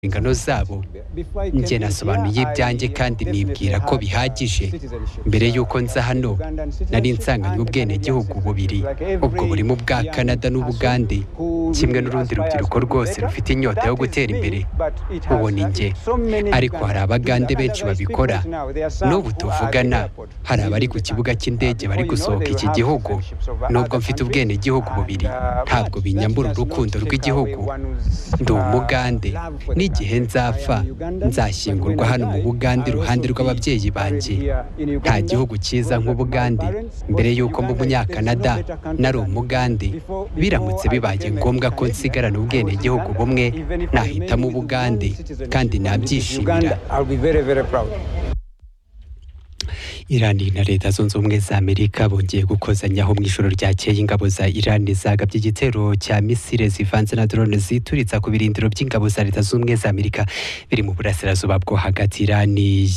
inshingano zabo njye nasobanuye ibyanjye kandi nibwira ko bihagije mbere y'uko nza hano nari nsanganywe ubwenegihugu bubiri ubwo burimo ubwa canada n'ubugande kimwe n'urundi rubyiruko rwose rufite inyota yo gutera imbere uwo ni njye ariko hari abagande benshi babikora n'ubu tuvugana hari abari ku kibuga cy'indege bari gusohoka iki gihugu nubwo mfite ubwenegihugu bubiri ntabwo binyambura urukundo rw'igihugu ndi umugande n'igihe nzapfa nzashyingurwa hano mu bugande iruhande rw'ababyeyi banjye nta gihugu cyiza nk'ubugande mbere y'uko mu munyakanada nari umugande biramutse bibaye ngombwa ko nsigarana ubwenegihugu bumwe nahitamo ubugande kandi nabyishimira irani na leta zunze ubumwe za amerika bongeye gukozanyaho mu ijoro ryakeye ingabo za irani zagabye igitero cya misile zivanze na drone zituritsa ku birindiro by'ingabo za leta zunze ubumwe za amerika biri mu burasirazuba bwo hagati irani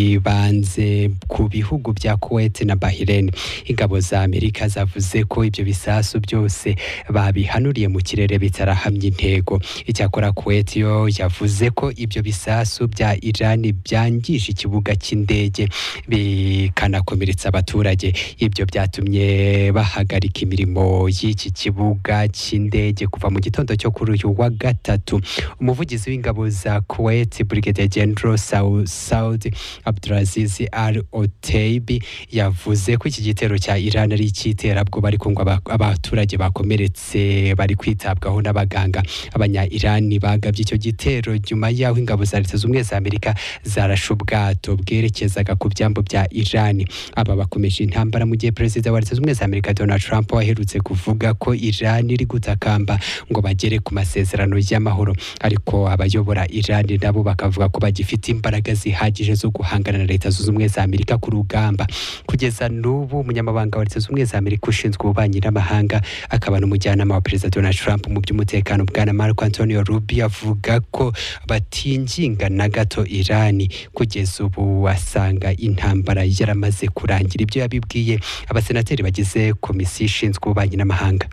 yibanze ku bihugu bya kuwait na bahrain ingabo za amerika zavuze ko ibyo bisasu byose babihanuriye mu kirere bitarahamya intego icyakora kuwait yo yavuze ko ibyo bisasu bya irani byangije ikibuga cy'indege bikanakomeretsa abaturage ibyo byatumye bahagarika imirimo y'iki kibuga cy'indege kuva mu gitondo cyo kuri uyu wa gatatu umuvugizi w'ingabo za kuwait brigadier general saud abdulaziz al oteibi yavuze ko iki gitero cya iran ari icy'iterabwoba ariko ngo abaturage bakomeretse bari kwitabwaho n'abaganga abanya irani bagabye icyo gitero nyuma y'aho ingabo za leta zunze ubumwe za amerika zarashe ubwato bwerekezaga ku byambu bya Iran aba bakomeje intambara mu gihe perezida wa leta zunze ubumwe za Amerika Donald Trump waherutse kuvuga ko Iran iri gutakamba ngo bagere ku masezerano y'amahoro ariko abayobora Iran nabo bakavuga ko bagifite imbaraga zihagije zo guhangana na leta zunze ubumwe za Amerika ku rugamba kugeza n'ubu umunyamabanga wa leta zunze ubumwe za Amerika ushinzwe ububanyi n'amahanga akaba n'umujyanama wa perezida Donald Trump mu by'umutekano bwana Marco Antonio Rubio avuga ko batinginga na gato Iran kugeza ubu asanga intambara yaramaze kurangira ibyo yabibwiye abasenateri bagize komisiyo ishinzwe ububanyi n'amahanga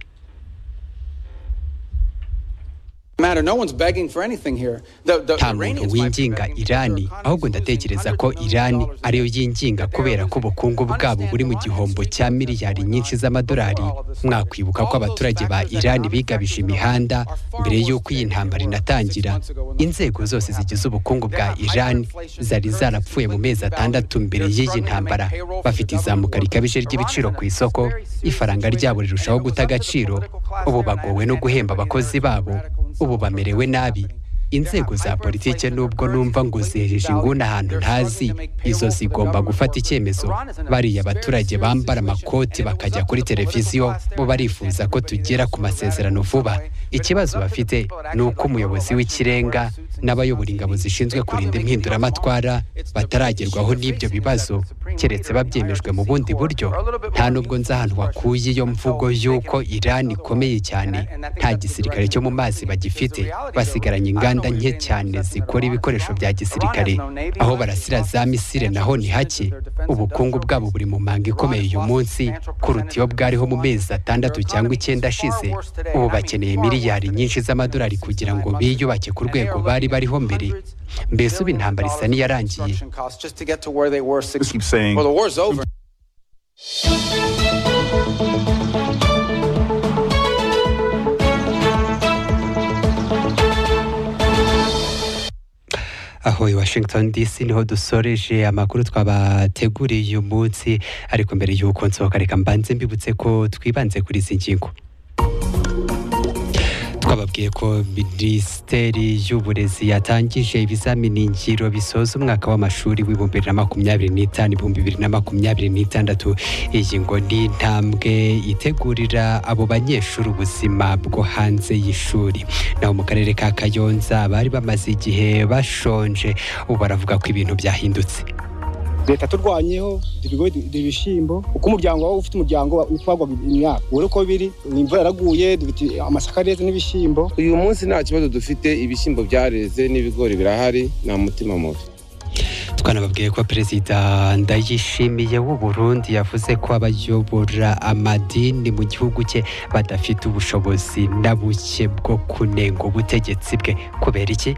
nta muntu winginga irani ahubwo ndatekereza ko irani ariyo yinginga kubera ko ubukungu bwabo buri mu gihombo cya miliyari nyinshi z'amadolari mwakwibuka ko abaturage ba irani bigabije imihanda mbere y'uko iyi ntambara inatangira inzego zose zigize ubukungu bwa irani zari zarapfuye mu mezi atandatu mbere y'iyi ntambara bafite izamuka rikabije ry'ibiciro ku isoko ifaranga ryabo rirushaho guta agaciro ubu bagowe no guhemba abakozi babo ubu bamerewe nabi inzego za politike nubwo numva ngo zihejeje inguni ahantu ntazi izo zigomba gufata icyemezo bariya abaturage bambara amakoti bakajya kuri televiziyo bo barifuza ko tugera ku masezerano vuba ikibazo bafite ni uko umuyobozi w'ikirenga n'abayobora ingabo zishinzwe kurinda impinduramatwara bataragerwaho n'ibyo bibazo keretse babyemejwe mu bundi buryo nta nubwo nzi ahantu wakuye iyo mvugo y'uko irani ikomeye cyane nta gisirikare cyo mu mazi bagifite basigaranye inganda nke cyane zikora ibikoresho bya gisirikare aho barasira za misire naho ni hake ubukungu bwabo buri mu manga ikomeye uyu munsi kuruta iyo bwariho mu mezi atandatu cyangwa icyenda ashize ubu bakeneye miliyari nyinshi z'amadolari kugira ngo biyubake ku rwego bari bariho mbere mbese ubu intambara isa n'iyarangiye aho i washington dc niho dusoreje amakuru twabateguriye uyu munsi ariko mbere y'uko nsohoka reka mbanze mbibutse ko twibanze kuri izi ngingo twababwiye ko minisiteri y'uburezi yatangije ibizamini ngiro bisoza umwaka w'amashuri w'ibihumbi bibiri na makumyabiri n'itanu ibihumbi bibiri na makumyabiri n'itandatu iyi ngo ni intambwe itegurira abo banyeshuri ubuzima bwo hanze y'ishuri naho mu karere ka kayonza bari bamaze igihe bashonje ubu baravuga ko ibintu byahindutse leta turwanyeho ibigori ibishyimbo uko umuryango wawe ufite umuryango utwagwa imyaka ubona uko biri imvura yaraguye amasaka areze n'ibishyimbo uyu munsi nta kibazo dufite ibishyimbo byareze n'ibigori birahari nta mutima mubi twanababwiye ko perezida ndayishimiye w'u Burundi yavuze ko abayobora amadini mu gihugu cye badafite ubushobozi na buke bwo kunenga ubutegetsi bwe kubera iki